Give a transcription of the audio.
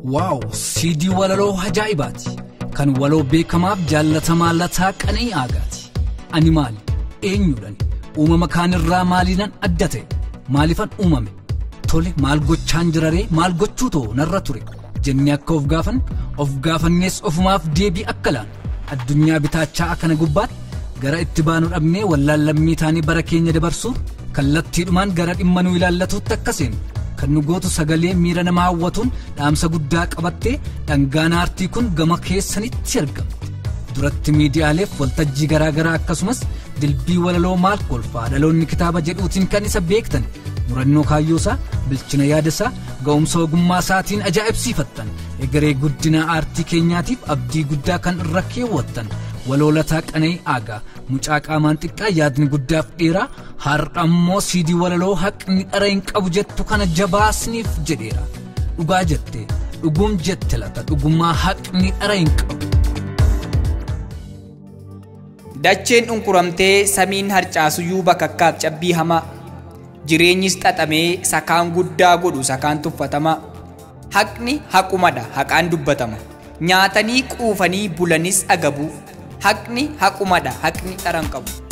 waaw siidii walaloo ajaa'ibaati kan waloo beekamaaf jaallatamaa lataa qananii aagaati ani maali eenyudhan uumama kaanirraa maaliinan adda ta'e maalifan uumame tole maal gochaan jiraree maal gochuu too narra ture jennee akka of gaafan of gaafannees ofumaaf deebii akka laan addunyaa bitaachaa kana gubbaatti gara itti baanu dhabnee wallaallammii taanii bara keenya dabarsuuf kallattiidhumaan gara dhimma nu ilaallatuutti akka seenu kan nu gootu sagalee miira nama hawwatuun dhaamsa guddaa qabattee dhangaan aartii kun gama keessanitti argamte duratti miidiyaaleef waltajjii garaagaraa akkasumas dilbii walaloo maal kolfaa dhaloonni kitaaba jedhuutiin kan isa beektan murannoo kaayyoosaa bilchina yaadasaa ga'umsa ogummaa isaatiin ajaa'ibsiifattan egeree guddina aartii keenyaatiif abdii guddaa kan irra keewwattan waloolataa qana'ii aagaa mucaa qaamaan xiqqaa yaadni guddaaf dheeraa har'a ammoo siidii walaloo haqni dhara hin qabu jettu kana jabaasniif jedheera dhugaa jette dhuguum jette lata dhugummaa haqni dhara hin qabu. Dacheen dhunquramtee samiin harcaasuyyuu bakakkaaf cabbii hamaa jireenyis xaxamee sakaan guddaa godhu sakaan tuffatamaa haqni haqumadha haqaan dubbatama nyaatanii quufanii bulanis agabuu haqni haqumadha haqni dharan qabu.